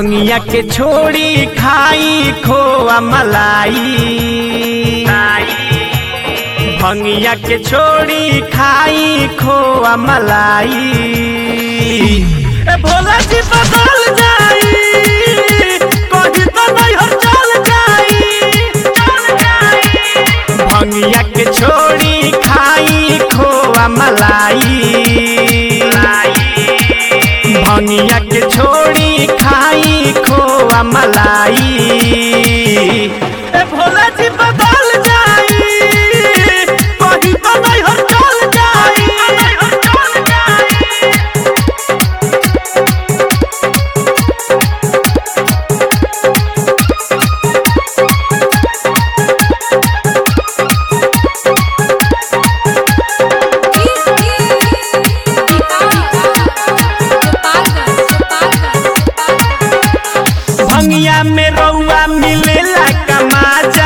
भंगिया के छोड़ी खाई खोआ मलाई भंगिया के छोड़ी खाई खोआ मलाई ए भोला जी बदल जाई कहीं तो नहीं हो चल जाई चल जाई भंगिया के छोड़ी खाई खोआ मलाई भंगिया के छोड़ी खाई खोआ मलाई ए भोला जी बदल जाई कहीं तो नहीं हो चल जाई नहीं हो चल जाई भंगिया में रउआ मिलेला कमाजा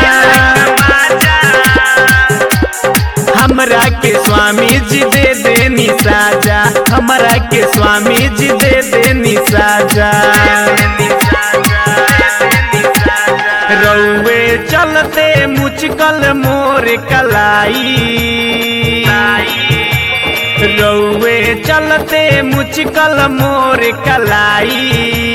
हमरा के स्वामी जी दे देनी साजा हमरा के स्वामी जी दे देनी साजा रउए चलते मुचकल मोर कलाई रउए चलते मुचकल मोर कलाई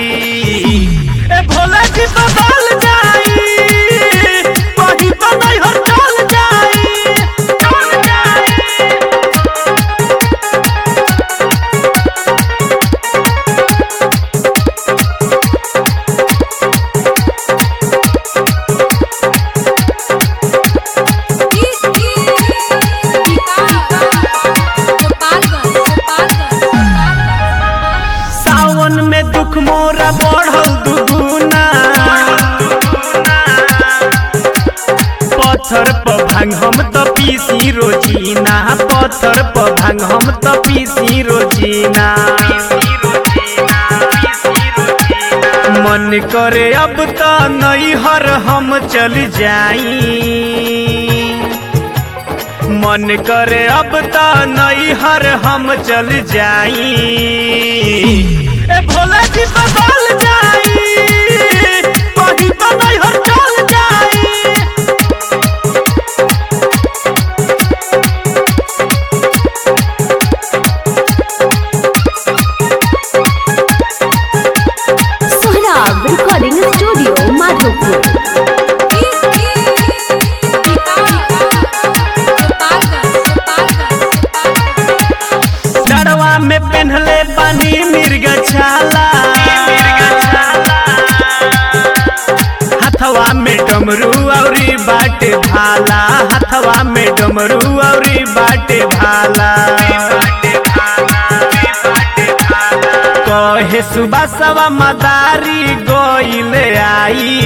ए भोला जी बदल जाई कहीं तो नहीं हो चल जाई चल जाई सावन में दुख मोरा बढ़ल दुगुना पत्थर पर भांग हम तो पीसी रोजीना पत्थर पर भांग हम तो पीसी रोजीना मन करे अब तो नहीं हर हम चल जाई मन करे अब तो नहीं हर हम चल जाई ए भोला जी बदल जाई कहीं तो नहीं हो चल जाई सोहराब रिकॉर्डिंग स्टूडियो माधोपुर डरवा में पहनले पानी मिर्ग छाला हथवा में डमरू औरी बाटे भाला हथवा में डमरू औरी बाटे भाला कहे सुबह सवा मदारी गोइले आई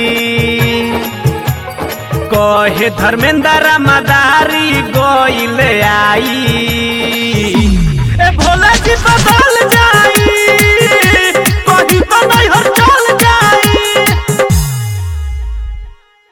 कहे धर्मेंद्र मदारी गोइले आई ए भोला जी बदल जा